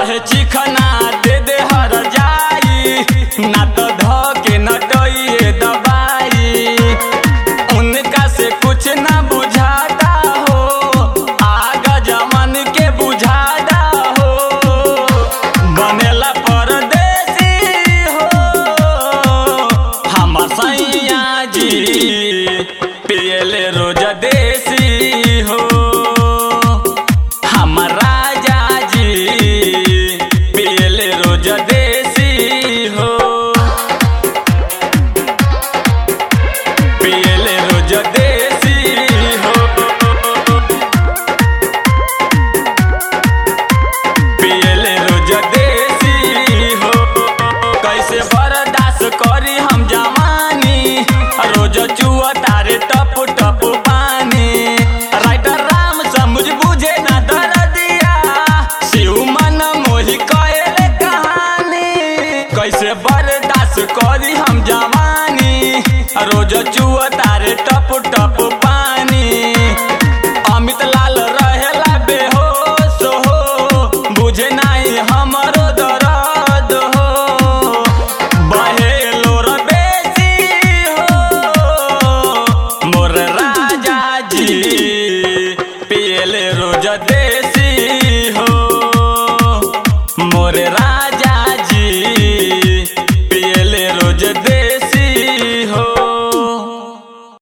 रहे चिखना दे दे हर जाई ना तो ध के नटइए दबाई उनका से कुछ ना बुझाता हो आगा जमन के बुझाता हो बनेला परदेसी हो हमर सैया जी पियले रोज देसी हो हमर राजा जी पियले रोज देसी हो पियले रोज देसी हो पियले रोज देसी हो कैसे बर्दाश्त करी हम जवानी रोज चुआ तारे टप टप पानी राइटर राम समझ बुझे ना दर दिया शिव मन मोहि कहे कहानी कैसे बर्दाश्त करी हम जवानी रोज चुआ तारे टप टप पानी अमित लाल रहेला बेहोश हो बुझे नाही हमरो दर्द हो बहेलो र बेसी हो मोर राजा जी पियले रोज देसी हो मोर राजा